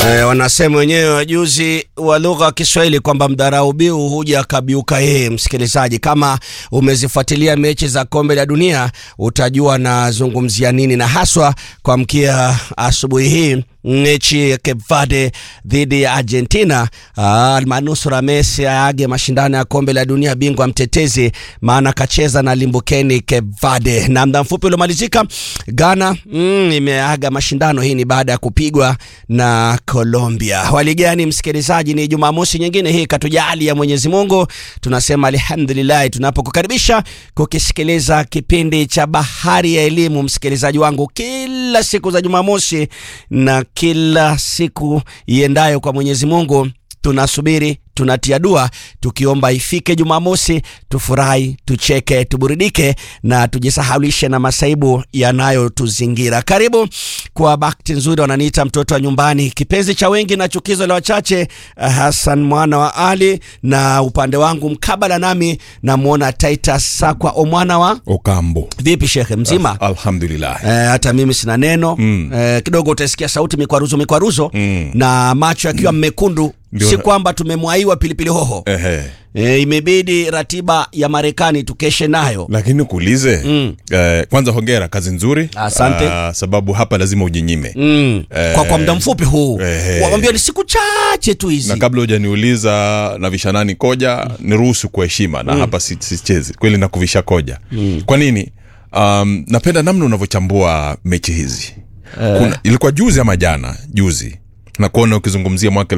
E, wanasema wenyewe wajuzi wa lugha ya Kiswahili kwamba mdharau biu huja akabiuka yeye. Msikilizaji, kama umezifuatilia mechi za kombe la dunia utajua nazungumzia nini, na haswa kwa mkia asubuhi hii mechi ya Cape Verde dhidi ya Argentina. Almanusura Messi aage mashindano ya kombe la dunia, bingwa mtetezi, maana kacheza na limbukeni Cape Verde. Na muda mfupi uliomalizika Ghana mm, imeaga mashindano. Hii ni baada ya kupigwa na Colombia. Hali gani msikilizaji? Ni Jumamosi nyingine hii katujali ya Mwenyezi Mungu, tunasema alhamdulillah tunapokukaribisha kukisikiliza kipindi cha Bahari ya Elimu, msikilizaji wangu, kila siku za Jumamosi na kila siku iendayo kwa Mwenyezi Mungu tunasubiri tunatia dua tukiomba ifike Jumamosi, tufurahi, tucheke, tuburudike na tujisahaulishe na masaibu yanayotuzingira. Karibu kwa bakti nzuri, wananiita mtoto wa nyumbani, kipenzi cha wengi na chukizo la wachache, Hassan mwana wa Ali, na upande wangu mkabala nami namwona Titus Sakwa omwana wa Okambo. vipi, shekhe mzima? Alhamdulillah. Eh, hata mimi sina neno Mm. eh, kidogo utasikia sauti mikwaruzo mikwaruzo Mm. na macho yakiwa mmekundu, Ndio si na- kwamba tumemwaiwa pilipili hoho Ehe. eh, imebidi ratiba ya Marekani tukeshe nayo Lakini kuulize Mm. eh, kwanza hongera, kazi nzuri. Asante. Ah, sababu hapa lazima ujinyime mm. Eh, kwa, kwa muda mfupi huu eh. wawambia ni siku chache tu hizi na kabla hujaniuliza na vishanani koja niruhusu kwa heshima na hapa si- sichezi kweli na kuvisha koja kwa nini um, napenda namna unavyochambua mechi hizi Kuna, ilikuwa juzi ama jana juzi na kuona ukizungumzia mwaka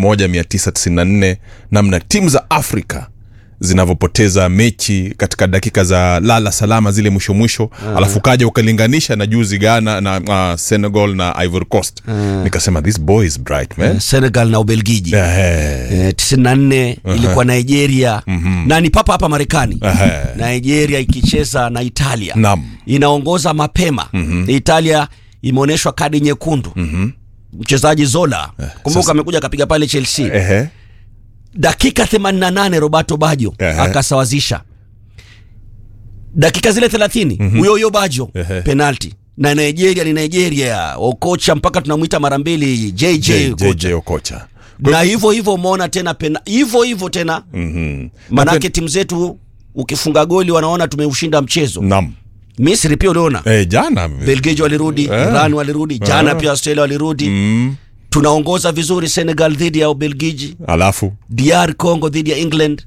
1994 namna timu za afrika zinavyopoteza mechi katika dakika za lala salama zile mwisho mwisho alafu kaja ukalinganisha na juzi ghana na uh, senegal na ivory coast nikasema this boy is bright man Senegal na Ubelgiji Ehe. eh, tisini na nne ilikuwa Nigeria na ni papa hapa Marekani Ehe. Nigeria ikicheza na Italia Naam. inaongoza mapema Italia imeonyeshwa kadi nyekundu mchezaji Zola kumbuka amekuja akapiga pale Chelsea Ehe. dakika 88 Roberto Baggio Ehe. akasawazisha dakika zile 30 huyo huyo Baggio Ehe. penalty na Nigeria ni Nigeria okocha mpaka tunamwita mara mbili JJ J- kocha. JJ Okocha na hivyo hivyo umeona tena pena hivyo hivyo tena Mhm. manake timu zetu ukifunga goli wanaona tumeushinda mchezo Naam. Misri pia uliona Eh, jana Belgiji walirudi Iran walirudi jana pia Australia walirudi mm. tunaongoza vizuri Senegal dhidi ya Ubelgiji alafu DR Congo dhidi ya England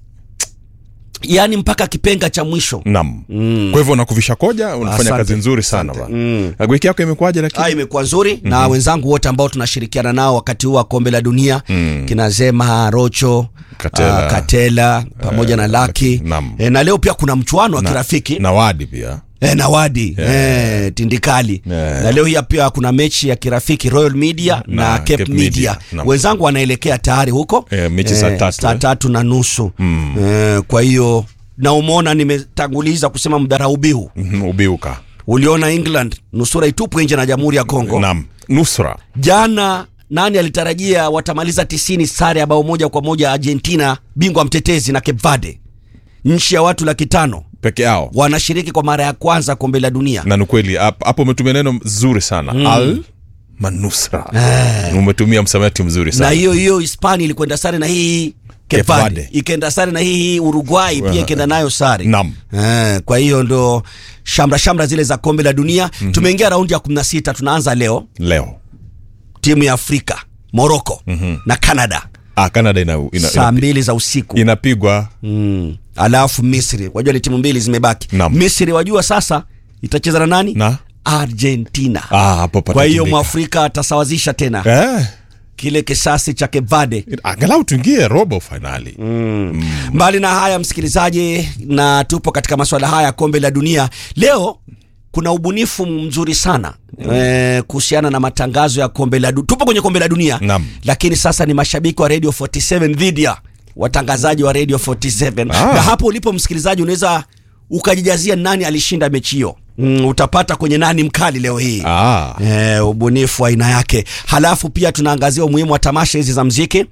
yaani mpaka kipenga cha mwisho nam kwa hivyo nakuvisha koja unafanya Asante. kazi nzuri sana bana Na wiki yako imekuwaje Ah, lakini imekuwa nzuri na wenzangu wote ambao tunashirikiana nao wakati huu wa kombe la dunia kina Zema Rocho Katela. ah, Katela pamoja na Laki Naam. e, na leo pia kuna mchuano wa kirafiki na wadi pia e, na Wadi e, Tindikali Yeah. na leo hii pia kuna mechi ya kirafiki Royal Media na, Na Cape, Cape Media, Media. Naam. wenzangu wanaelekea tayari huko Eh, mechi saa tatu, saa eh. tatu na nusu e, kwa hiyo na umeona nimetanguliza kusema mdharau biu Mhm, ubiuka uliona England nusura itupwe nje na Jamhuri ya Kongo nam nusra jana nani alitarajia watamaliza tisini sare ya bao moja kwa moja Argentina bingwa mtetezi na Cape Verde nchi ya watu laki tano peke yao wanashiriki kwa mara ya kwanza kombe la dunia na ni kweli hap- hapo umetumia neno zuri sana al manusra umetumia msamiati mzuri na sana hiyo hiyo Hispania ilikwenda sare na hii Cape Cape Verde Verde. ikaenda sare na hii Uruguay pia ikaenda nayo sare Naam. eh, kwa hiyo ndo shamra shamra zile za kombe la dunia tumeingia raundi ya 16 tunaanza leo leo timu ya Afrika Morocco na Canada ah, canada ina, ina, saa ina, mbili za usiku inapigwa mm. alafu Misri wajua ni timu mbili zimebaki Naam. Misri wajua sasa itacheza na nani na Argentina ah, hapo kwa hiyo patatindika. mwafrika atasawazisha tena eh, kile kisasi cha Cape Verde angalau tuingie robo fainali mbali na haya msikilizaji na tupo katika masuala haya ya kombe la dunia leo kuna ubunifu mzuri sana eh, kuhusiana na matangazo ya kombe la dunia tupo kwenye kombe la dunia Naam. lakini sasa ni mashabiki wa radio 47 dhidi ya watangazaji wa radio 47 Ah. na hapo ulipo msikilizaji unaweza ukajijazia nani alishinda mechi hiyo mm, utapata kwenye nani mkali leo hii ah. Eh, ubunifu wa aina yake. Halafu pia tunaangazia umuhimu wa tamasha hizi za mziki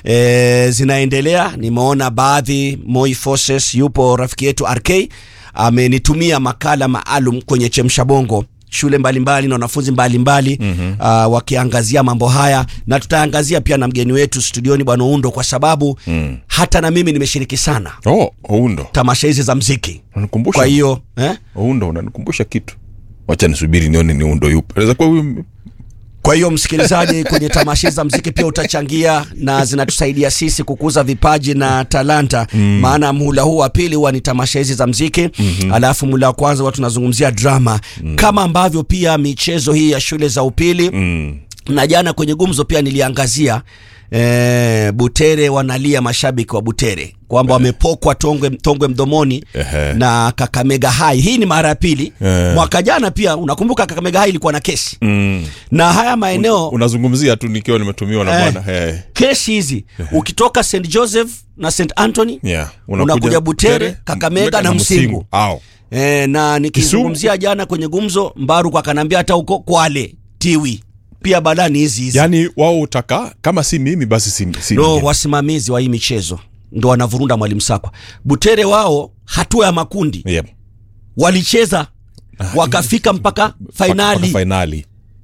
eh, zinaendelea. Nimeona baadhi, Moi Forces yupo rafiki yetu RK amenitumia makala maalum kwenye Chemsha Bongo shule mbalimbali na wanafunzi mbalimbali mm-hmm. uh, wakiangazia mambo haya na tutaangazia pia na mgeni wetu studioni bwana Undo kwa sababu mm. hata na mimi nimeshiriki sana oh, oundo tamasha hizi za mziki unanikumbusha kwa hiyo eh? oundo unanikumbusha kitu wacha nisubiri nione ni undo yupo naweza kuwa huyu Kwa hiyo msikilizaji, kwenye tamasha za mziki pia utachangia na zinatusaidia sisi kukuza vipaji na talanta mm. Maana mhula huu wa pili huwa ni tamasha hizi za mziki mm-hmm. Alafu mhula wa kwanza huwa tunazungumzia drama mm. Kama ambavyo pia michezo hii ya shule za upili mm. na jana kwenye gumzo pia niliangazia e, Butere wanalia mashabiki wa Butere kwamba wamepokwa tongwe, tongwe mdomoni Ehe. na Kakamega High. Hii ni mara ya pili. Eh. Mwaka jana pia unakumbuka Kakamega High ilikuwa na kesi Mm. na haya maeneo unazungumzia tu nikiwa nimetumiwa na Eh. bwana eh. kesi hizi ukitoka St Joseph na St Anthony yeah. unakuja Butere, Kakamega na Msingu. Au. e, na nikizungumzia jana kwenye gumzo Mbaru akanambia hata huko Kwale Tiwi pia badani hizi hizi yaani wao utaka kama si mimi basi si, si ndo mwingine. wasimamizi wa hii michezo ndo wanavurunda mwalimu Sakwa. Butere wao hatua ya makundi Yep. walicheza wakafika mpaka Mpaka fainali. fainali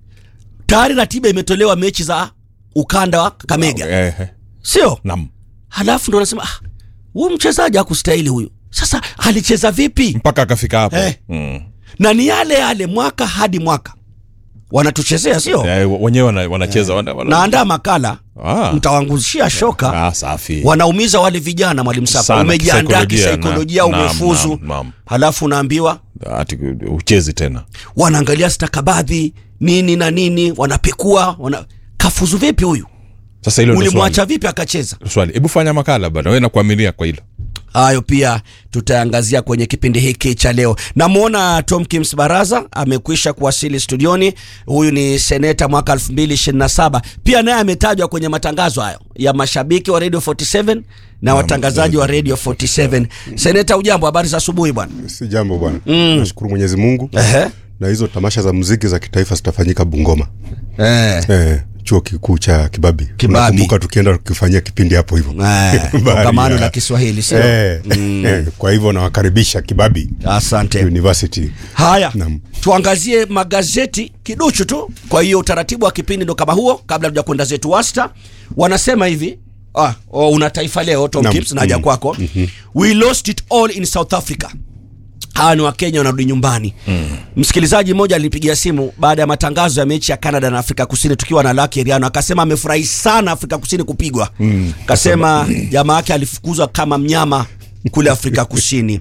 Tayari ratiba imetolewa mechi za ukanda wa Kakamega, Eh, eh. sio? Naam. Halafu ndo wanasema ah, huyu mchezaji hakustahili huyu. Sasa alicheza vipi? mpaka akafika hapo Eh. mm. Na ni yale yale mwaka hadi mwaka wanatuchezea, sio? Eh, wenyewe wana- wanacheza wana, wana... Naandaa makala ah. mtawangushia shoka ah, safi wanaumiza wale vijana mwalimu Sakwa. Sana, Umejiandaa kisaikolojia, kisaikolojia, na- umefuzu, naam, naam. halafu unaambiwa ati uchezi tena wanaangalia stakabadhi nini na nini, wanapekua wana... kafuzu vipi huyu, sasa hilo ndo swali. ulimwacha vipi akacheza? swali hebu fanya makala bana wewe nakuaminia kwa hilo Hayo pia tutaangazia kwenye kipindi hiki cha leo. Namwona Tom Kims Baraza amekwisha kuwasili studioni. Huyu ni seneta mwaka 2027 pia naye ametajwa kwenye matangazo hayo ya mashabiki wa Radio 47 na watangazaji wa Radio 47. Seneta, ujambo? Habari za asubuhi bwana. si jambo bwana nashukuru mwenyezi mungu Ehe. na hizo tamasha za muziki za kitaifa zitafanyika bungoma Eh. eh, chuo kikuu cha kibabi Kibabi. Unakumbuka tukienda tukifanyia kipindi hapo hivyo Eh, Bahari kongamano ya- la Kiswahili sio? eh, eh, kwa hivyo nawakaribisha kibabi Asante. university Haya, Naam. tuangazie magazeti kiduchu tu. Kwa hiyo utaratibu wa kipindi ndo kama huo. Kabla tuja kwenda zetu wasta, wanasema hivi ah, oh, una taifa leo Tom Naam. Kips naja Mm. kwako we lost it all in South Africa. Hawa ni Wakenya wanarudi nyumbani. Msikilizaji mmoja alinipigia simu baada ya matangazo ya mechi ya Canada na Afrika Kusini tukiwa na Lucky Eriano, akasema amefurahi sana Afrika Kusini kupigwa. Akasema jamaa yake alifukuzwa kama mnyama kule Afrika Kusini.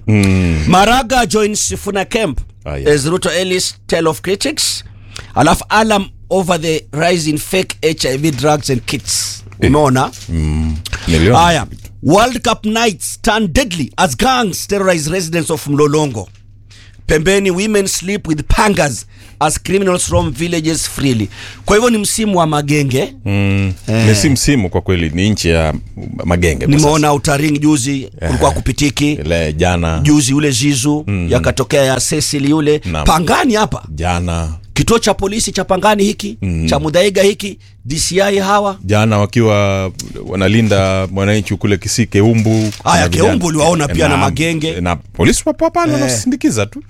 Maraga joins Sifuna camp Ah, yeah. as Ruto Ellis tell of critics. Alafu alarm over the rise in fake HIV drugs and kits. Umeona? Niliona. Haya, World Cup nights turn deadly as gangs terrorize residents of Mlolongo. Pembeni, women sleep with pangas as criminals roam villages freely. Kwa hivyo ni msimu wa magenge. Mm. Ni si msimu kwa kweli ni nchi ya magenge kwa Nimeona utaring juzi kulikuwa kupitiki sasa. ile jana juzi ule Zizu yakatokea ya Cecil yule Naam. Pangani hapa jana kituo cha polisi cha Pangani hiki cha Mudhaiga hiki DCI hawa jana wakiwa wanalinda mwananchi kule Kisii Keumbu Haya, kuna vijana- Keumbu uliwaona pia na magenge. na polisi wapo pale wanasindikiza tu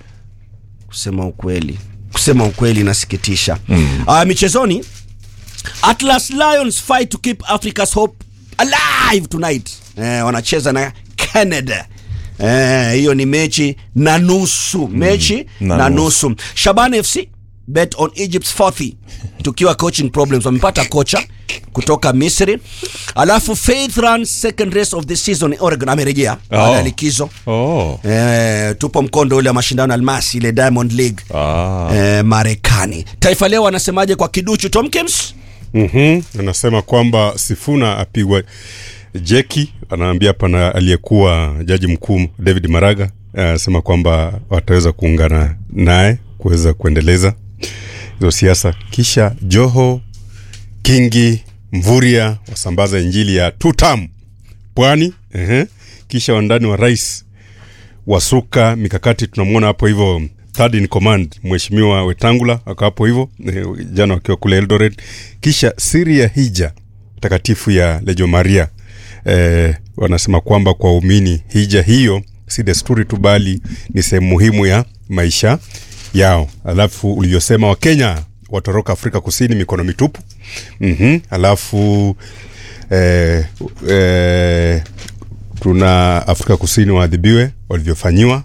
kusema ukweli kusema ukweli inasikitisha mm. uh, michezoni atlas lions fight to keep africa's hope alive tonight eh, wanacheza na canada Eh, hiyo ni mechi na nusu mechi na na, nusu. nusu shaban fc bet on egypt's forthy tukiwa coaching problems wamepata kocha kutoka misri alafu faith runs second race of the season oregon amerejea baada ya Oh. likizo oh. Eh, tupo mkondo ule wa mashindano ya almasi ile Diamond League ah. eh, Marekani. Taifa Leo wanasemaje kwa kiduchu Tomkins? mm anasema kwamba sifuna apigwa jeki anaambia hapa na aliyekuwa jaji mkuu david maraga anasema kwamba wataweza kuungana naye kuweza kuendeleza hizo siasa kisha joho kingi mvuria wasambaza injili ya tutam pwani ehe. kisha wandani wa rais wasuka mikakati tunamwona hapo hivyo third in command mheshimiwa wetangula ako hapo hivyo eh, jana wakiwa kule eldoret kisha siri ya hija takatifu ya lejo maria eh, wanasema kwamba kwa umini hija hiyo si desturi tu bali ni sehemu muhimu ya maisha yao alafu ulivyosema wakenya watoroka afrika kusini mikono mitupu mm-hmm. alafu eh, eh, tuna afrika kusini waadhibiwe walivyofanyiwa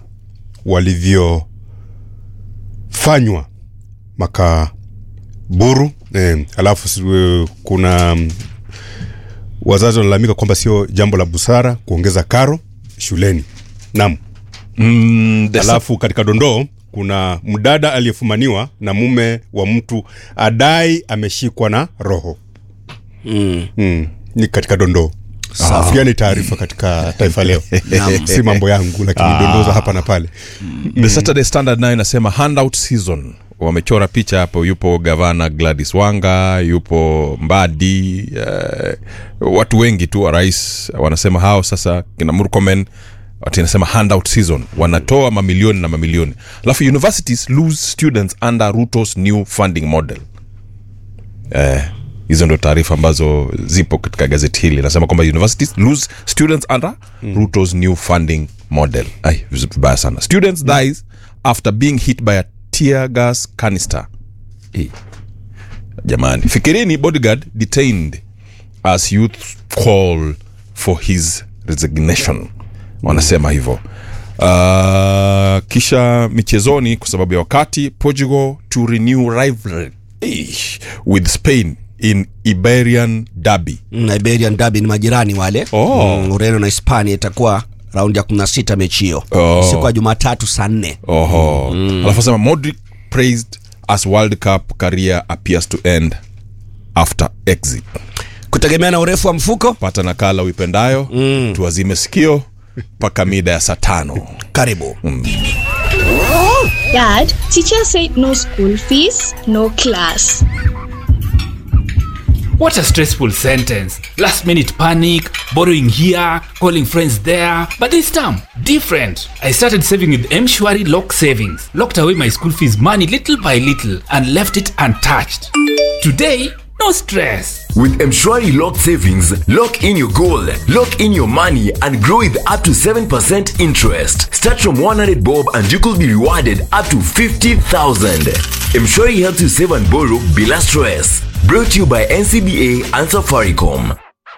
walivyofanywa makaburu eh, alafu si- eh, kuna mm, wazazi wanalalamika kwamba sio jambo la busara kuongeza karo shuleni naam mm, the alafu katika dondoo kuna mdada aliyefumaniwa na mume wa mtu adai ameshikwa na roho mm. mm. ni katika dondoo Nafikiria ni taarifa katika taifa leo si mambo yangu lakini dondoo za hapa na pale the saturday standard nayo inasema handout season wamechora picha hapo yupo gavana gladys wanga yupo mbadi uh, watu wengi tu wa rais wanasema hao sasa kina murkomen ati inasema handout season wanatoa mamilioni na mamilioni alafu universities lose students under rutos new funding model eh, hizo ndo taarifa ambazo zipo katika gazeti hili nasema kwamba universities lose students under mm. rutos new funding model ai vibaya sana students dies after being hit by a tear gas canister Eh, jamani fikirini bodyguard detained as youth call for his resignation wanasema hivyo uh, kisha michezoni kwa sababu ya wakati portugal to renew rivalry Eish, with spain in iberian derby Mm, Iberian Derby ni majirani wale Oh. mm, Ureno na Hispania itakuwa raundi ya 16 mechi hiyo Oh. siku ya Jumatatu saa nne oho mm. alafu asema modric praised as world cup career appears to end after exit kutegemea na urefu wa mfuko pata nakala uipendayo mm. tuwazime sikio mpaka mida ya saa tano karibu Dad, teacher said no school fees, no class. What a stressful sentence. Last minute panic, borrowing here, calling friends there. But this time, different. I started saving with Mshwari Lock Savings, locked away my school fees money little by little, and left it untouched. Today, no stress. With Mshwari Lock Savings, lock in your goal, lock in your money, and grow with up to 7% interest. Start from 100 bob and you could be rewarded up to 50,000. Mshwari helps you save and borrow bila stress. Brought to you by NCBA and Safaricom.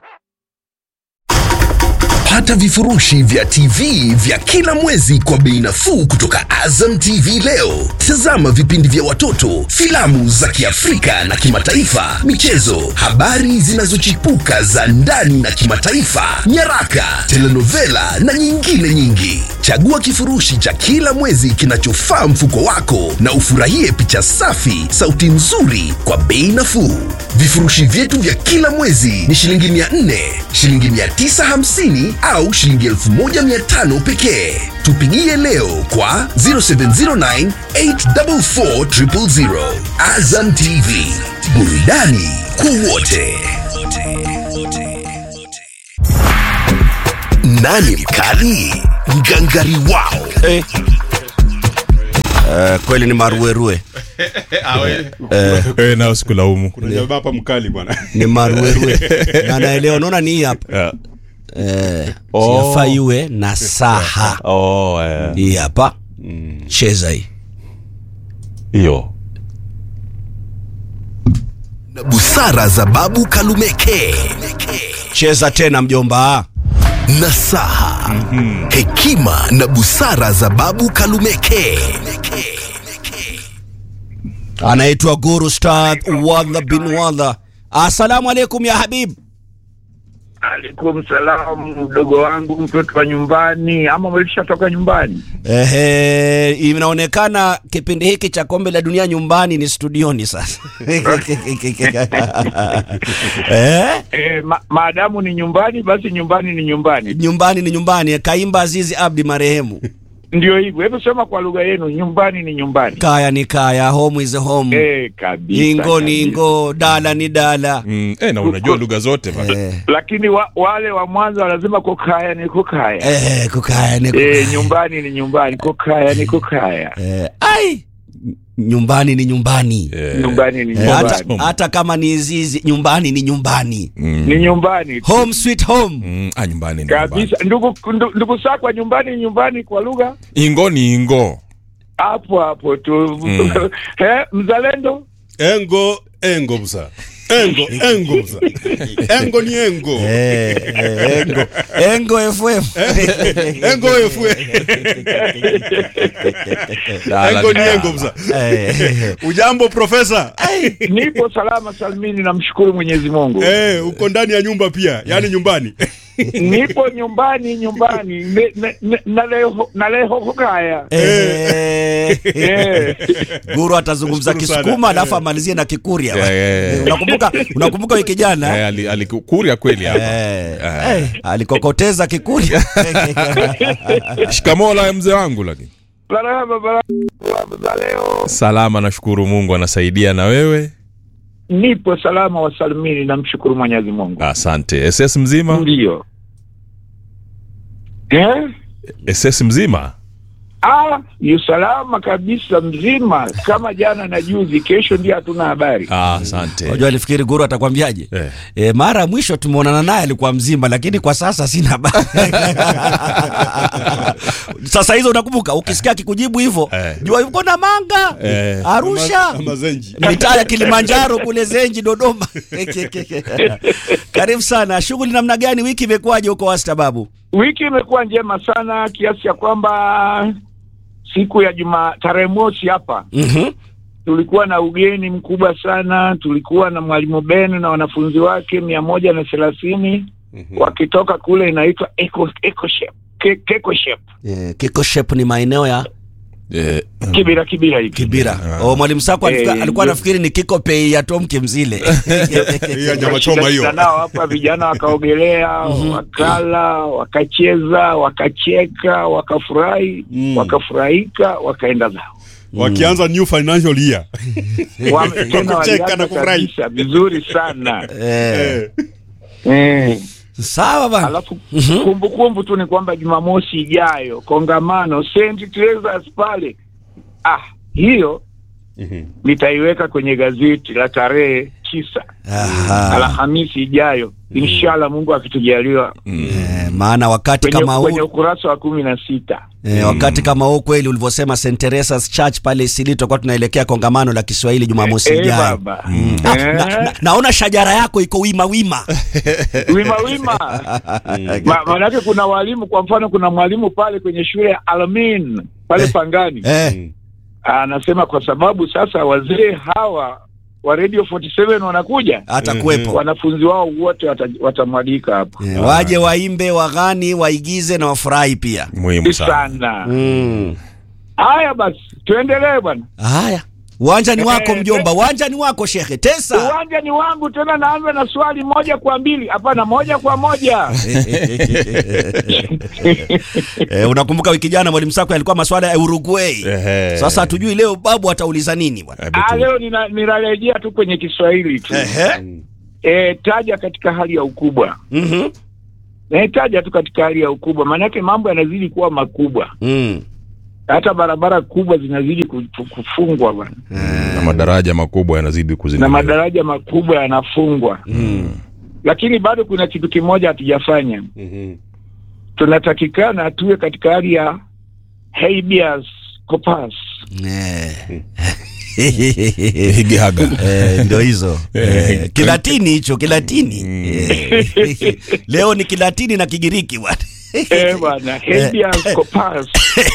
pata vifurushi vya tv vya kila mwezi kwa bei nafuu kutoka azam tv leo tazama vipindi vya watoto filamu za kiafrika na kimataifa michezo habari zinazochipuka za ndani na kimataifa nyaraka telenovela na nyingine nyingi chagua kifurushi cha kila mwezi kinachofaa mfuko wako na ufurahie picha safi sauti nzuri kwa bei nafuu vifurushi vyetu vya kila mwezi ni shilingi 400 shilingi 950 au shilingi 1500 pekee tupigie leo kwa 0709 844 azam tv burudani kwa wote nani mkali ngangari wao eh. Uh, kweli ni maruerue e, nayo sikulaumu kuna jamaa hapa mkali bwana ni maruerue na naelewa unaona ni hii hapa yeah. eh, Oh. siafaa iwe na saha oh, eh, hii hapa cheza hii hiyo na busara za babu kalumeke cheza tena mjomba nasaha hekima na busara za babu kalumeke anaitwa guru stad wadha bin wadha assalamu alaikum ya habib Alaikum salam, mdogo wangu, mtoto wa nyumbani, ama mlishatoka nyumbani? Ehe, inaonekana kipindi hiki cha kombe la dunia nyumbani ni studioni sasa eh? E, ma, maadamu ni nyumbani, basi nyumbani ni nyumbani, nyumbani ni nyumbani kaimba azizi abdi marehemu ndio hivyo. Hebu sema kwa lugha yenu, nyumbani ni nyumbani. kaya ni kaya home is home E, kabisa, ingo ni kabisa. ingo dala ni dala mm, eh, na unajua lugha zote bana. eh, Lakini wa, wale wa Mwanza wanasema kukaya ni kukaya. eh, kukaya ni E, kukaya. nyumbani ni nyumbani, kukaya ni kukaya. eh, ai nyumbani ni nyumbani Eh, Nyumbani ni Eh, hata, nyumbani, hata kama ni zizi nyumbani ni nyumbani ni nyumbani home sweet home mm, ah, nyumbani ni nyumbani. kabisa. Ndugu ndu- ndugu sakwa, nyumbani ni nyumbani kwa lugha ingo ni ingo hapo hapo tu Eh, mzalendo engo engo busa engo engo busa engo ni engo Eh, eh, engo engo fm engo efwe engo ni engo busa Eh, ujambo profesa nipo salama salmini namshukuru mwenyezi mungu eh uko ndani ya nyumba pia yani nyumbani nipo nyumbani nyumbani Ne- ne- ne- naleho naleho hukaya eh, Eh. guru atazungumza Nashukuru sana. kisukuma alafu Eh. amalizie na kikuria Yeah, yeah, yeah. unakumbuka unakumbuka wiki jana Eh, ali- alikuria kweli hapa Eh, eh, alikokoteza kikuria shikamoo la mzee wangu lakini baraba baraba za leo salama nashukuru mungu anasaidia na wewe nipo salama wa salmini namshukuru mwenyezi mungu asante ss mzima ndio eh? ss mzima Ah, yu salama kabisa mzima kama jana na juzi, kesho ndio hatuna habari. Ah, asante unajua alifikiri guru atakwambiaje Eh. e, mara ya mwisho tumeonana naye alikuwa mzima lakini kwa sasa sina habari sasa hizo unakumbuka ukisikia kikujibu hivyo Eh. jua yuko na manga Eh. arusha Ama- ama zenji mitaa ya kilimanjaro kule zenji dodoma karibu sana shughuli namna gani wiki imekuwaje huko wastababu Wiki imekuwa njema sana kiasi ya kwamba siku ya juma tarehe mosi hapa mm-hmm. tulikuwa na ugeni mkubwa sana. Tulikuwa na mwalimu Ben na wanafunzi wake mia moja na thelathini wakitoka kule inaitwa Eco, Eco Shape, Ke- Keko Shape, e, kiko shape ni maeneo ya Eh, Kibira Kibira hiki kibira o mwalimu sako alifika- Eh, alikuwa ndio. anafikiri ni kiko pei ya tom kimzile Hii ya nyama choma hiyo Tukashindana nao hapa, vijana wakaogelea, wakala, wakacheza, wakacheka, wakafurahi, Mm. wakafurahika, wakaenda zao. wakianza new financial year Wame- tena kucheka walianza na kufurahi. kabisa vizuri sana eh. eh. eh. sawa bana Alafu kumbukumbu tu ni kwamba Jumamosi ijayo kongamano St. Teresa's pale, ah, hiyo Mhm. nitaiweka kwenye gazeti la tarehe tisa Aha. Alhamisi ijayo inshallah, Mungu akitujaliwa Eh, maana wakati kwenye, kama kwenye huu ukurasa wa kumi na sita eh, wakati kama huu kweli ulivyosema St Teresa's Church pale Isili tutakuwa tunaelekea kongamano la Kiswahili Jumamosi Eh, ijayo. baba Ah, Eh, na, na, naona shajara yako iko wima wima. wima wima Ma, maanake kuna walimu kwa mfano kuna mwalimu pale kwenye shule ya Almin pale Pangani Eh, anasema kwa sababu sasa wazee hawa wa Radio 47 wanakuja atakuwepo. wanafunzi wao wote wata- watamwalika hapo Eh, waje waimbe, waghani, waigize na wafurahi pia. muhimu sana sana Mm. haya basi tuendelee bwana Haya. Uwanja ni wako Eh, mjomba, uwanja ni wako shekhe. Tesa. uwanja ni wangu tena naanza na swali moja kwa mbili hapana moja kwa moja eh, unakumbuka wiki jana mwalimu Sako alikuwa maswala ya Uruguay. Ehe. Sasa hatujui leo babu atauliza nini bwana. Hebu Ah, tu- leo nina- ninarejea tu kwenye Kiswahili tu Ehe. e, taja katika hali ya ukubwa Mhm. e, taja tu katika hali ya ukubwa maanake mambo yanazidi kuwa makubwa Mm. hata barabara kubwa zinazidi ku- ku- kufungwa bwana na madaraja makubwa yanazidi na kuzinduliwa madaraja makubwa yanafungwa lakini bado kuna kitu kimoja hatujafanya Mhm. tunatakikana tuwe katika hali ya habeas corpus Eh. higihaga Eh, ndio hizo eh, kilatini hicho kilatini eh, leo ni kilatini na kigiriki bwana Eh, bwana habeas corpus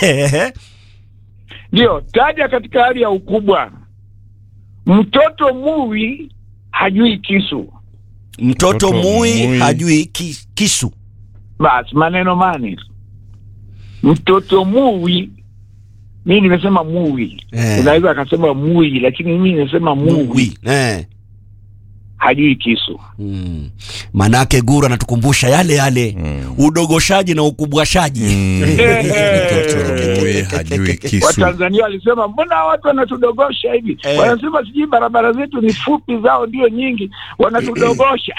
ndio taja katika hali ya ukubwa mtoto muwi hajui kisu mtoto Mtoto mui mui. hajui ki, kisu basi maneno mane mtoto muwi mi nimesema muwi Eh. unaweza akasema mui lakini mimi nimesema muwi Mui. Eh. hajui kisu Mm. manake guru anatukumbusha yale yale udogoshaji na ukubwashaji Mwe hajui kisu watanzania walisema mbona watu wanatudogosha hivi Eh. wanasema sijui barabara zetu ni fupi zao ndio nyingi wanatudogosha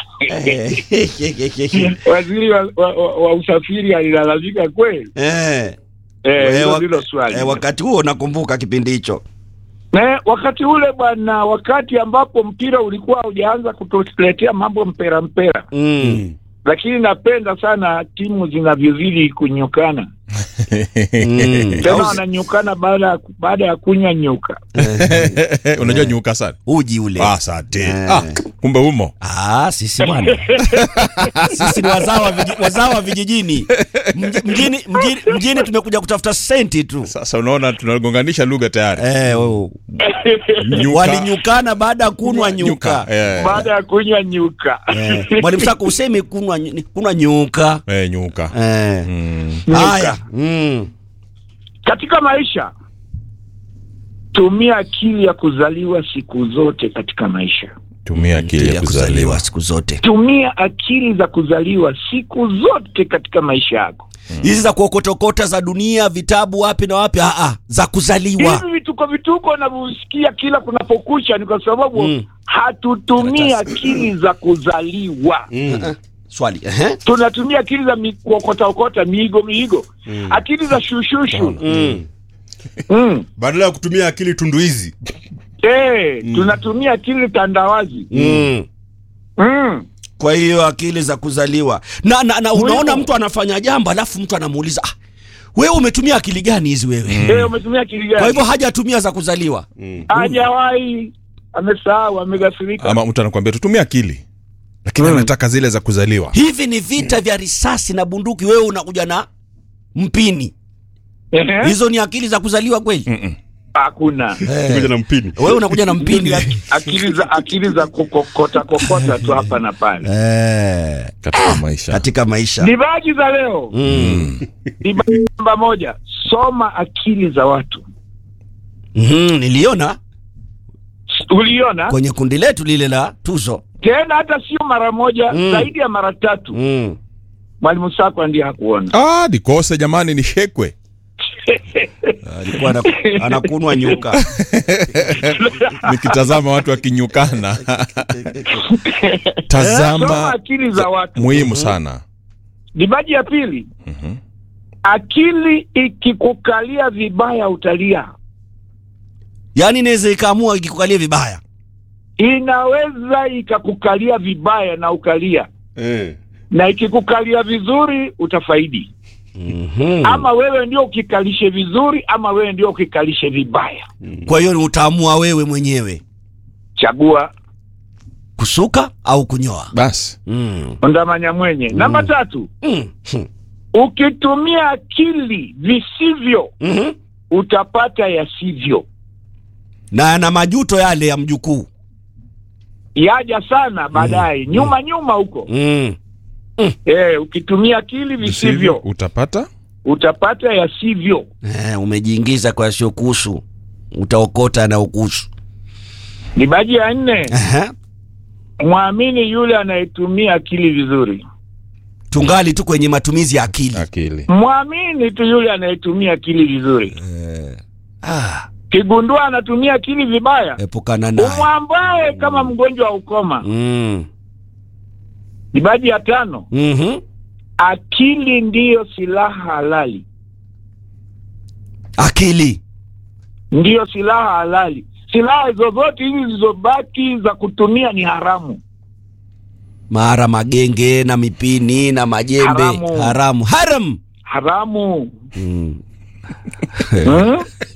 waziri wa, wa, wa, wa usafiri alilalamika kweli Eh. Eh, Eh, hilo wa- ndilo swali eh, wakati huo nakumbuka kipindi hicho Eh, wakati ule bwana wakati ambapo mpira ulikuwa hujaanza kutuletea mambo mpera mpera mm. lakini napenda sana timu zinavyozidi kunyukana tena wananyukana baada ya baada ya kunywa nyuka unajua nyuka sana uji ule ah, asante Eh. ah, kumbe humo Ah, sisi bwana sisi ni wazao wa viji- wazao wa vijijini Mji- mjini, mjini, mjini tumekuja kutafuta senti tu sasa unaona tunagonganisha lugha tayari eh, oh. Nyuka. walinyukana baada ya kunwa nyuka eh, baada ya kunywa nyuka Eh, mwalimu sako usemi kunwa, ny- kunwa nyuka eh, nyuka eh. mm. haya mm. katika maisha tumia akili ya kuzaliwa siku zote katika maisha tumia akili ya ya kuzaliwa kuzaliwa siku zote tumia akili za kuzaliwa siku zote katika maisha yako hizi za kuokotokota za dunia vitabu wapi na wapi ah, ah, za kuzaliwa hivi vituko vituko navyosikia kila kunapokucha ni kwa sababu Mm. hatutumii akili za kuzaliwa mm. swali ehe. tunatumia akili za mi- kuokotaokota miigo miigo akili za shushushu mm. mm. badala ya kutumia akili tunduizi Eh, tunatumia akili tandawazi Mm. mm. kwa hiyo akili za kuzaliwa na, na, na unaona Muhimu. mtu anafanya jambo alafu mtu anamuuliza ah, wewe umetumia akili gani hizi wewe Eh, umetumia akili kwa gani hivyo hajatumia za kuzaliwa hajawahi amesahau amegafirika ama mtu anakuambia tutumia akili lakini anataka zile za kuzaliwa hivi ni vita vya risasi na bunduki wewe unakuja na mpini Ehe. hizo ni akili za kuzaliwa kweli Mm-mm. hakuna kuja na mpini wewe unakuja na mpini akili za akili za kukokota kokota tu hapa na pale eh, katika maisha katika maisha dibaji za leo mm. dibaji namba moja soma akili za watu mm, niliona uliona kwenye kundi letu lile la tuzo tena hata sio mara moja Mm. zaidi ya mara tatu mm. mwalimu sakwa ndiye hakuona ah, nikose jamani nishekwe alikuwa ana- anakunwa nyuka nikitazama watu wakinyukana soma tazama akili za watu muhimu sana dibaji ya pili Mhm. akili ikikukalia vibaya utalia yaani inaweza ikaamua ikikukalia vibaya inaweza ikakukalia vibaya na ukalia eh. na ikikukalia vizuri utafaidi mm-hmm. ama wewe ndio ukikalishe vizuri ama wewe ndio ukikalishe vibaya kwa hiyo utaamua wewe mwenyewe chagua kusuka au kunyoa basi mm. ondamanya mwenye namba tatu Mm. Hmm. ukitumia akili visivyo Mm-hmm. utapata yasivyo na na majuto yale ya mjukuu yaja sana baadaye nyuma nyuma huko mm. eh, ukitumia akili visivyo utapata utapata yasivyo eh, umejiingiza kwa siokusu utaokota na ukusu ni baji ya nne Aha. mwamini yule anayetumia akili vizuri tungali tu kwenye matumizi ya akili akili mwamini tu yule anayetumia akili vizuri ah, kigundua anatumia akili vibaya epukana naye umwambae kama mgonjwa wa ukoma mm. ni baji ya tano mm-hmm. akili ndiyo silaha halali akili ndiyo silaha halali silaha zozote hizi zilizobaki za kutumia ni haramu mara magenge na mipini na majembe Haramu. haramu haram haramu mm. hmm?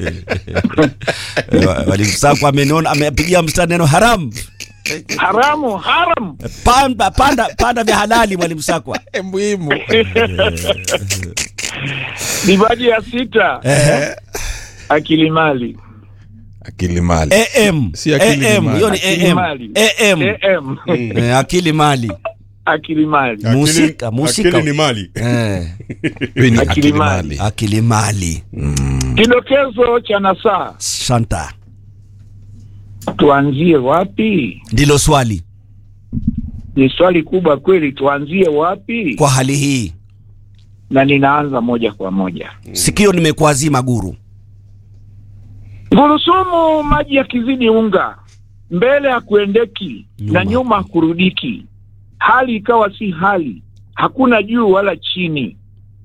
walimsakwa amenona amepigia mstari neno haram haramu haram panda panda panda vya halali mwalimu sakwa muhimu ni baji ya sita akili mali akili mali am Si akili ni am mali. hiyo ni Akili am mali. am am Eh, akili mali akili mali Akili- Musika, musika. akili ni mali eh, Hii ni Akili akili mali. mali akili mali kidokezo cha nasaa santa tuanzie wapi ndilo swali ni swali kubwa kweli tuanzie wapi kwa hali hii na ninaanza moja kwa moja sikio nimekuazima guru gurusumu maji yakizidi unga mbele hakuendeki Nyuma. na nyuma hakurudiki hali ikawa si hali hakuna juu wala chini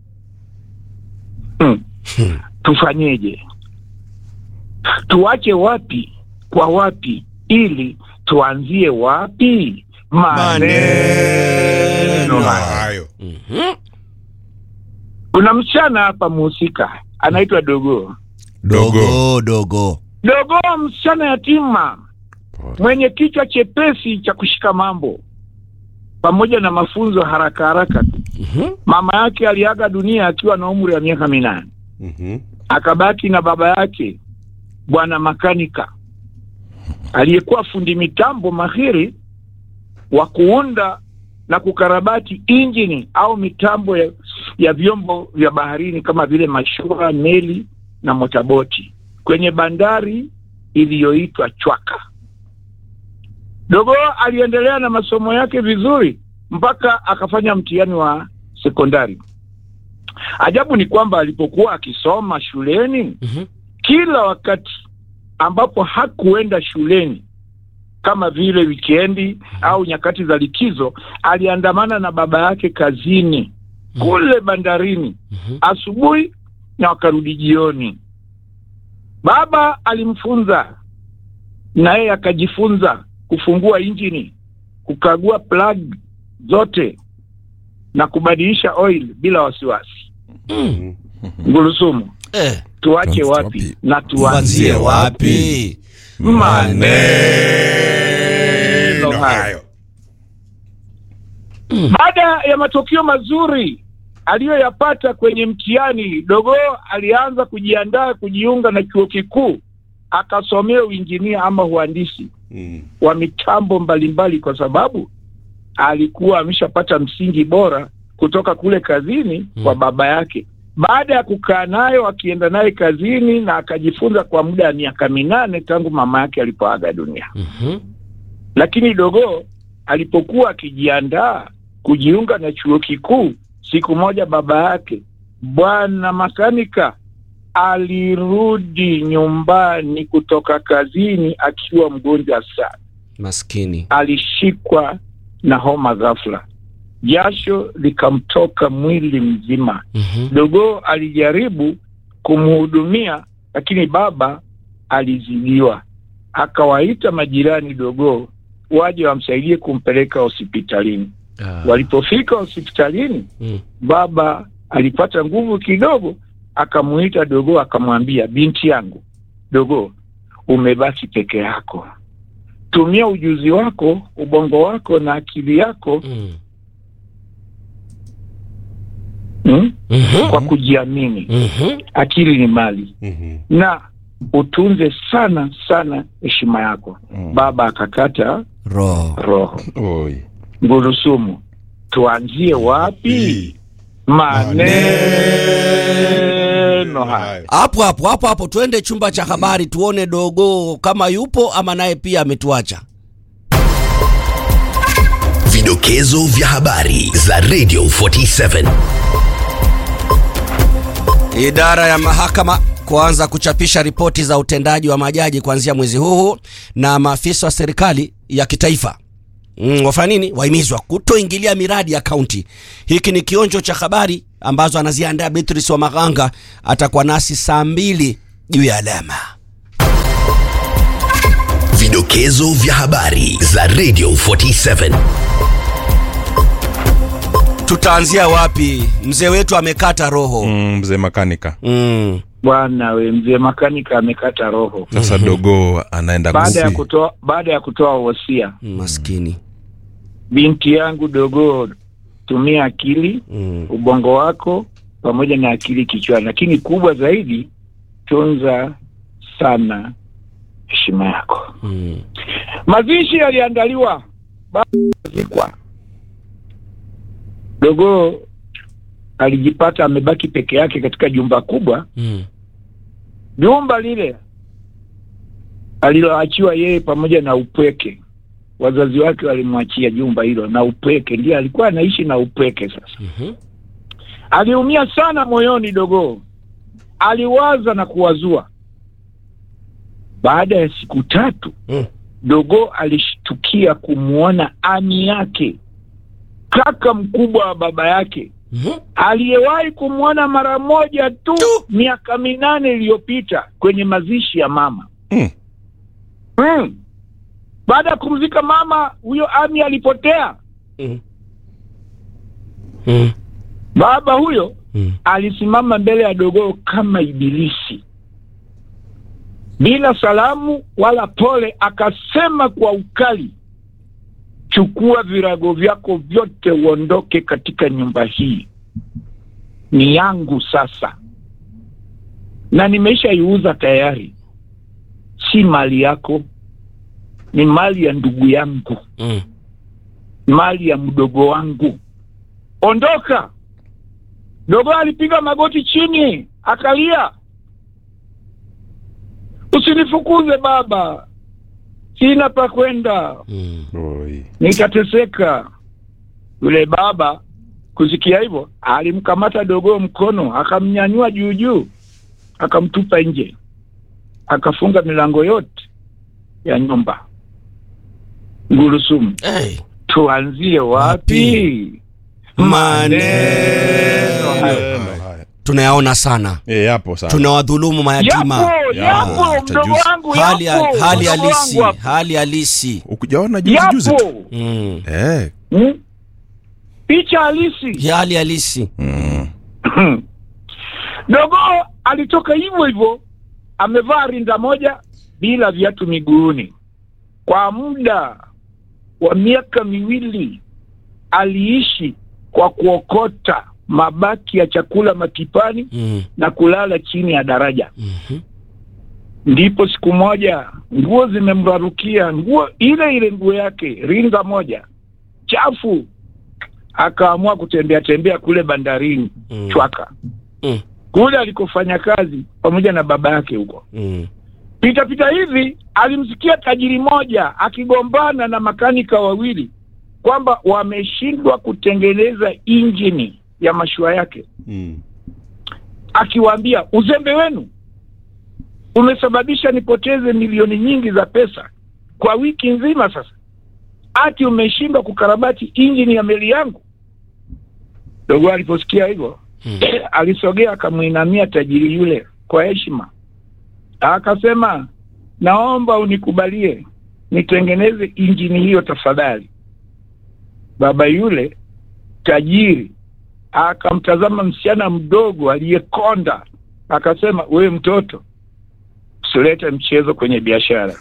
hmm. tufanyeje tuache wapi kwa wapi ili tuanzie wapi maneno haya hayo kuna msichana hapa muhusika anaitwa Dogoo. dogo dogo Dogoo msichana yatima mwenye kichwa chepesi cha kushika mambo pamoja na mafunzo haraka haraka tu. Mama yake aliaga dunia akiwa na umri wa miaka minane, Mhm. akabaki na baba yake bwana makanika aliyekuwa fundi mitambo mahiri wa kuunda na kukarabati injini au mitambo ya, ya vyombo vya baharini kama vile mashua, meli na motaboti kwenye bandari iliyoitwa Chwaka. Dogo aliendelea na masomo yake vizuri mpaka akafanya mtihani wa sekondari. Ajabu ni kwamba alipokuwa akisoma shuleni Mhm. kila wakati ambapo hakuenda shuleni kama vile wikendi au nyakati za likizo, aliandamana na baba yake kazini kule bandarini asubuhi na wakarudi jioni. Baba alimfunza na yeye akajifunza kufungua injini, kukagua plug zote na kubadilisha oil bila wasiwasi. Ngurusumu, eh, tuache Tuanze wapi wapi? na tuanzie tuanzie wapi? wapi Maneno hayo. Baada ya matokeo mazuri aliyoyapata kwenye mtihani, Dogo alianza kujiandaa kujiunga na chuo kikuu akasomea uinjinia ama uhandisi Mm. wa mitambo mbalimbali, kwa sababu alikuwa ameshapata msingi bora kutoka kule kazini kwa baba yake. Baada ya kukaa nayo akienda naye kazini na akajifunza kwa muda wa miaka minane tangu mama yake alipoaga dunia. Mhm. Lakini Dogo alipokuwa akijiandaa kujiunga na chuo kikuu, siku moja baba yake bwana makanika alirudi nyumbani kutoka kazini akiwa mgonjwa sana. maskini Alishikwa na homa ghafla, jasho likamtoka mwili mzima. Mhm. Dogo alijaribu kumhudumia, lakini baba alizidiwa. Akawaita majirani Dogo waje wamsaidie kumpeleka hospitalini. Ah. Walipofika hospitalini, Mm. baba alipata nguvu kidogo, akamuita Dogo akamwambia, binti yangu Dogo, umebaki peke yako, tumia ujuzi wako, ubongo wako na akili yako Mm. mm, Mhm. kwa kujiamini. Mhm. Akili ni mali Mhm. na utunze sana sana heshima yako. Baba akakata roho roho. Oi. Ngurusumu, tuanzie wapi? Maneno haya. hapo hapo hapo hapo twende chumba cha habari tuone dogo kama yupo ama naye pia ametuacha Vidokezo vya habari za Radio 47. idara ya mahakama kuanza kuchapisha ripoti za utendaji wa majaji kuanzia mwezi huu na maafisa wa serikali ya kitaifa mm, wafanya nini wahimizwa kutoingilia miradi ya kaunti hiki ni kionjo cha habari ambazo anaziandaa beatrice wa maganga atakuwa nasi saa mbili juu ya alama Vidokezo vya habari za Radio 47. tutaanzia wapi mzee wetu amekata roho Mm, mzee makanika mm. Bwana we, mzee makanika amekata roho sasa dogo anaenda baada ya kusi. kutoa baada ya kutoa wosia. maskini Binti yangu dogo, tumia akili mm. ubongo wako pamoja na akili kichwani, lakini kubwa zaidi, tunza sana heshima yako. Mm. Mazishi yaliandaliwa baada ya kuzikwa. Dogo alijipata amebaki peke yake katika jumba kubwa. Mm. Jumba lile aliloachiwa yeye pamoja na upweke. Wazazi wake walimwachia jumba hilo na upweke, ndiye alikuwa anaishi na upweke. Sasa Mhm. aliumia sana moyoni. Dogo aliwaza na kuwazua. Baada ya siku tatu Mm. Dogo alishtukia kumwona ami yake, kaka mkubwa wa baba yake, Mhm. aliyewahi kumwona mara moja tu Tu. miaka minane iliyopita kwenye mazishi ya mama. Mm. Mm. Baada ya kumzika mama, huyo ami alipotea. Mm. Mm. Baba huyo Mm. alisimama mbele ya dogoo kama ibilisi bila salamu wala pole, akasema kwa ukali, chukua virago vyako vyote uondoke katika nyumba hii, ni yangu sasa, na nimeshaiuza tayari, si mali yako, ni mali ya ndugu yangu, Mm. mali ya mdogo wangu, ondoka. Dogo alipiga magoti chini akalia, usinifukuze baba, sina pa kwenda, Mm. Oi. nitateseka. Yule baba kusikia hivyo, alimkamata dogoo mkono, akamnyanyua juu juu, akamtupa nje, akafunga milango yote ya nyumba. Ngurusumu, Hey. tuanzie wapi? Maneno hayo. tunayaona sana, Eh, yapo sana tunawadhulumu mayatima. Yapo, yapo, hata mdogo juzi. wangu, Hali yapo, hali mdogo halisi, wangu hapo. hali halisi. ukujaona juzi juzi tu yapo Mm. eh. Hmm? picha halisi Ya hali halisi. mm. dogo alitoka hivyo hivyo amevaa rinda moja bila viatu miguuni kwa muda wa miaka miwili aliishi kwa kuokota mabaki ya chakula makipani Mm. na kulala chini ya daraja Mhm. ndipo siku moja nguo zimemrarukia nguo ile ile nguo yake ringa moja chafu akaamua kutembea tembea kule bandarini Mm. chwaka Mm. kule alikofanya kazi pamoja na baba yake huko Mm. pita pita hivi alimsikia tajiri moja akigombana na makanika wawili kwamba wameshindwa kutengeneza injini ya mashua yake Mm. akiwaambia uzembe wenu umesababisha nipoteze milioni nyingi za pesa kwa wiki nzima sasa ati umeshindwa kukarabati injini ya meli yangu dogo aliposikia hivyo Mm. alisogea akamwinamia tajiri yule kwa heshima akasema naomba unikubalie nitengeneze injini hiyo tafadhali baba yule tajiri akamtazama msichana mdogo aliyekonda akasema wewe mtoto usilete mchezo kwenye biashara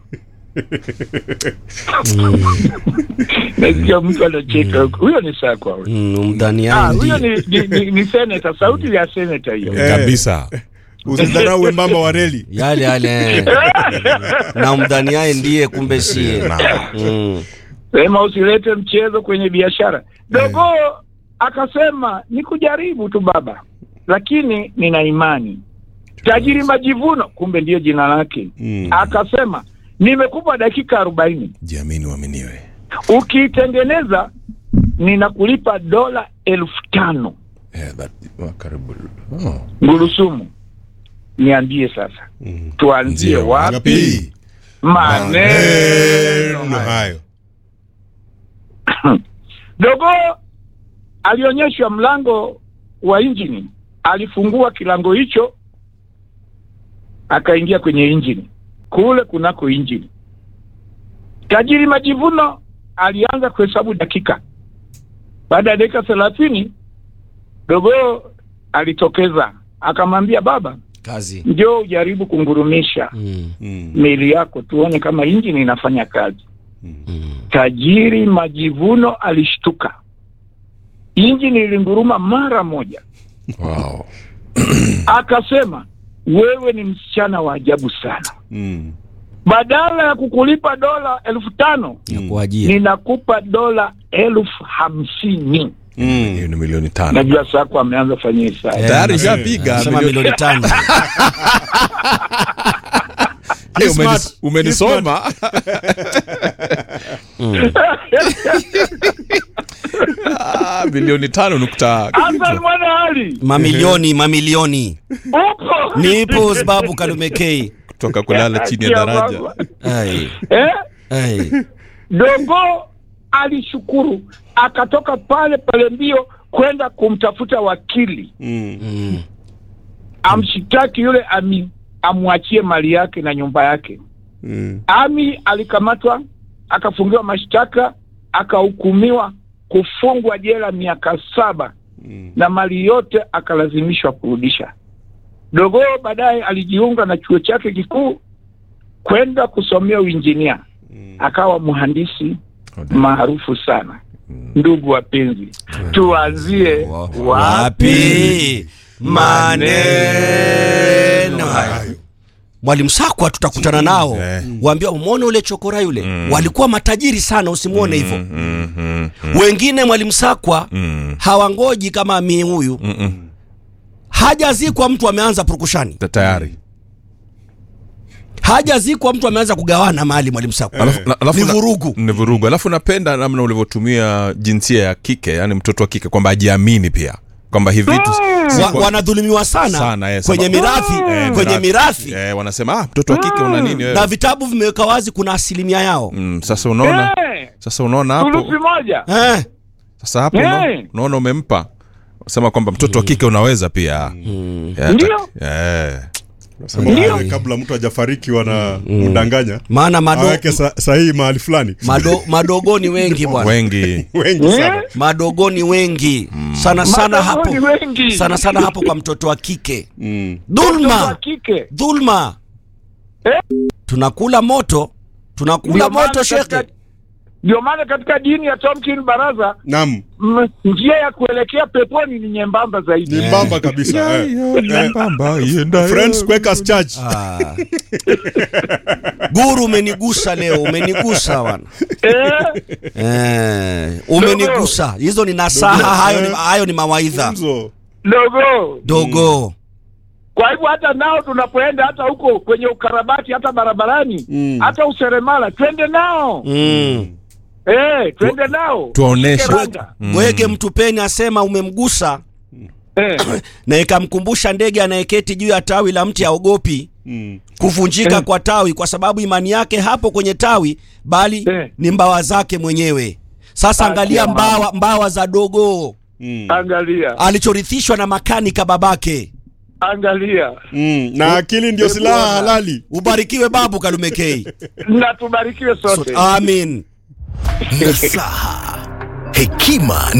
nasikia mtu anacheka huko huyo ni sakwa huyo Mm. Ah, Mdhaniani huyo ndiye. ni, ni, ni, ni seneta sauti ya seneta hiyo Eh. kabisa Usidharau wembamba wa reli. Yale yale. Na mdhaniaye ndiye kumbe sie. Mm. sema usilete mchezo kwenye biashara dogo akasema ni kujaribu tu baba lakini nina imani tajiri majivuno kumbe ndiyo jina lake Mm. akasema nimekupa dakika arobaini jiamini uaminiwe ukiitengeneza ninakulipa dola elfu tano eh, that, oh, karibu oh. ngurusumu niambie sasa Mm. tuanzie Ndio, wapi wapi? maneno Neno hayo. dogo alionyeshwa mlango wa injini alifungua kilango hicho akaingia kwenye injini kule kunako injini tajiri majivuno alianza kuhesabu dakika baada ya dakika thelathini dogo alitokeza akamwambia baba Kazi. njoo ujaribu kungurumisha Mm. Mm. meli yako tuone kama injini inafanya kazi Mm. tajiri majivuno alishtuka injini ilinguruma mara moja wow. akasema wewe ni msichana wa ajabu sana Mm. badala ya kukulipa dola elfu tano Ya kuajiri. ninakupa dola elfu hamsini Mm. hiyo ni milioni tano najua sako ameanza fanyia hesabu Eh, tayari nasema- shapiga nasema milioni- milioni tano. Eh, umeni- smart. umenisoma Mm. Ah, milioni tano nukta hasan mwanahali Mamilioni, mamilioni. upo Nipo sababu Kalumekei. kutoka kulala chini ya Kia daraja baba. Ai. eh? Ai. Dogo alishukuru akatoka pale pale mbio kwenda kumtafuta wakili Mm. Mm. amshitaki yule ami amwachie mali yake na nyumba yake. Mm. Ami alikamatwa akafungiwa mashtaka akahukumiwa kufungwa jela miaka saba na mali yote akalazimishwa kurudisha. Dogoo baadaye alijiunga na chuo chake kikuu kwenda kusomea uinjinia, akawa mhandisi maarufu sana. Ndugu wapenzi, tuanzie wapi? wapi maneno hayo mwalimu sakwa tutakutana nao Eh. waambia umwone ule chokora yule walikuwa matajiri sana usimwone hivyo Mm, mm, wengine mwalimu sakwa mm, hawangoji kama mie huyu mm, mm. hajazikwa mtu ameanza purukushani Ta- tayari hajazikwa mtu ameanza kugawana mali mwalimu sakwa Alafu- na- alafu ni na- vurugu ni vurugu alafu napenda namna ulivyotumia jinsia ya kike yani mtoto wa kike kwamba ajiamini pia kwamba hivi vitu si wa, kwa- wanadhulumiwa sana, Sana, eh, kwenye sababu- mirathi Eh, kwenye mirathi eh, wanasema ah, mtoto wa kike una nini wewe na vitabu vimeweka wazi kuna asilimia yao mm, sasa unaona Eh, sasa unaona hapo thuluthi moja eh. sasa hapo unaona- Eh. unaona umempa sema kwamba mtoto wa kike unaweza pia Eh, Ndio. eh. Nasema Ndio. wale kabla mtu hajafariki wana mdanganya maana mado, aweke sa, sahihi mahali fulani mado, madogoni wengi bwana wengi wengi sana Eh? madogoni wengi sana sana hapo Madogoni wengi. sana sana hapo kwa mtoto wa kike mm. Mtoto wa dhulma kike dhulma Eh? tunakula moto tunakula Ndio maana moto shekhe katika- ndio maana katika dini ya Tomkin Baraza nam m- njia ya kuelekea peponi ni nyembamba zaidi. ni mbamba kabisa eh. Eh, Friends Quakers Church Ah. guru umenigusa leo umenigusa bwana Eh, eh, umenigusa hizo ni nasaha hayo ni, hayo ni mawaidha Funzo. dogo. dogo Kwa hivyo hata nao tunapoenda hata huko kwenye ukarabati hata barabarani Mm. hata useremala twende nao mm. eh, twende nao tuwaoneshe. Keranga. bwege mtupeni asema umemgusa eh. na ikamkumbusha ndege anayeketi juu ya tawi la mti aogopi Mm. kuvunjika Eh. kwa tawi kwa sababu imani yake hapo kwenye tawi bali Eh. ni mbawa zake mwenyewe sasa Ah, angalia jamaa. mbawa, mbawa za dogo Mm. Angalia, alichorithishwa na makanika babake angalia Mm. na akili ndio silaha Bwana. halali ubarikiwe babu kalumekei na tubarikiwe sote. amin nasaha hekima